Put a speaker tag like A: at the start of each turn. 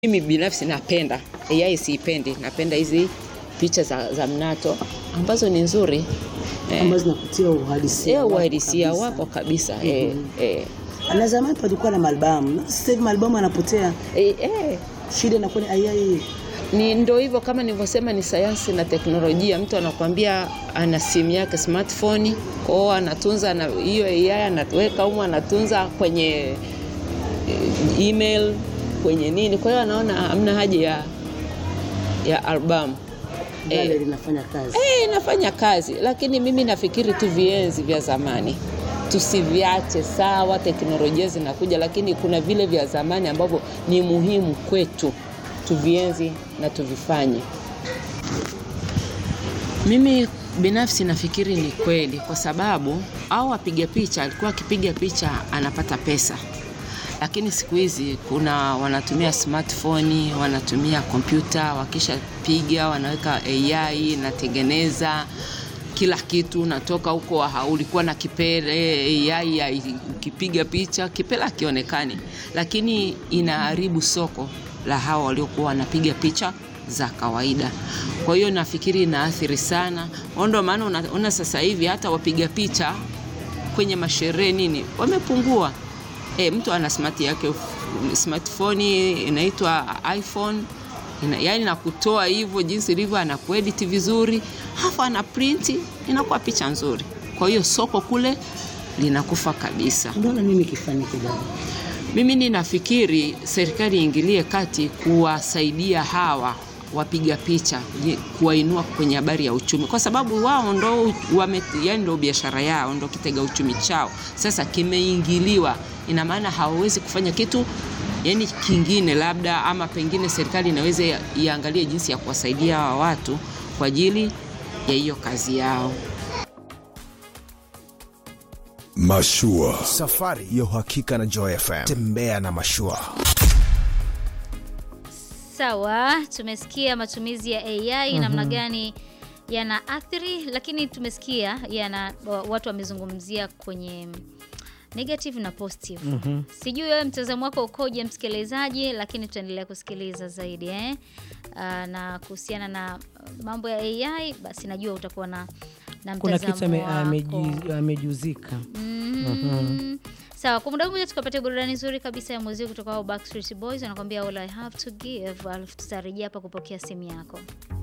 A: Mimi binafsi napenda AI, siipendi, napenda hizi picha za, za mnato ambazo ni nzuri eh,
B: ambazo zinakutia uhalisia
A: eh,
B: wako
A: uhalisia
B: kabisa.
A: wako kabisa eh, eh,
B: Na zamani palikuwa na malbamu, sasa hivi malbamu anapotea,
A: eh, eh.
B: shida inakuwa ni AI.
A: Ni ndo hivyo kama nilivyosema, ni sayansi na teknolojia. Mtu anakuambia ana simu yake smartphone, kwao anatunza na hiyo AI anaweka humo, anatunza kwenye eh, email kwenye nini. Kwa hiyo anaona hamna haja ya ya albamu eh,
B: Gari linafanya kazi.
A: Eh, inafanya kazi, lakini mimi nafikiri tu vienzi vya zamani tusiviache. Sawa, teknolojia zinakuja, lakini kuna vile vya zamani ambavyo ni muhimu kwetu, tuvienzi na tuvifanye. Mimi binafsi nafikiri ni kweli, kwa sababu au wapiga picha alikuwa akipiga picha anapata pesa, lakini siku hizi kuna wanatumia smartphone, wanatumia kompyuta, wakishapiga wanaweka AI inatengeneza kila kitu, natoka huko ha- ulikuwa na kipele AI ya- ukipiga picha kipele akionekani, lakini inaharibu soko la hawa waliokuwa wanapiga picha za kawaida. Kwa hiyo nafikiri inaathiri sana, ndio maana unaona sasa hivi hata wapiga picha kwenye masherehe nini wamepungua. E, mtu ana smart yake smartphone inaitwa iPhone ina, yani nakutoa hivyo jinsi ilivyo, anakuedit vizuri, halafu ana print inakuwa picha nzuri. Kwa hiyo soko kule linakufa kabisa.
B: Unaona nini kifanyike dada?
A: Mimi ninafikiri serikali iingilie kati kuwasaidia hawa wapiga picha ye- kuwainua kwenye habari ya uchumi, kwa sababu wao ndo wame, yani ndo biashara yao ndo kitega uchumi chao. Sasa kimeingiliwa, ina maana hawawezi kufanya kitu yani kingine, labda ama pengine serikali inaweza iangalie jinsi ya kuwasaidia hawa watu kwa ajili ya hiyo kazi yao.
C: Mashua.
D: Safari ya uhakika na Joy FM. Tembea na mashua.
E: Sawa, tumesikia matumizi ya AI namna gani yana athiri, lakini tumesikia yana wa- watu wamezungumzia kwenye negative na positive. Sijui wewe mtazamo wako ukoje, msikilizaji, lakini tutaendelea kusikiliza zaidi eh? Aa, na kuhusiana na uh, mambo ya AI, basi najua utakuwa na na
F: kuna kitu
E: mtazamo
F: ame-
E: wako.
F: ameji- amejuzika
E: Mhm. Sawa, kwa muda mmoja tukapatia burudani nzuri kabisa ya muziki kutoka kwa Backstreet Boys wanakuambia all I have to give, alafu tutarejea hapa kupokea simu yako.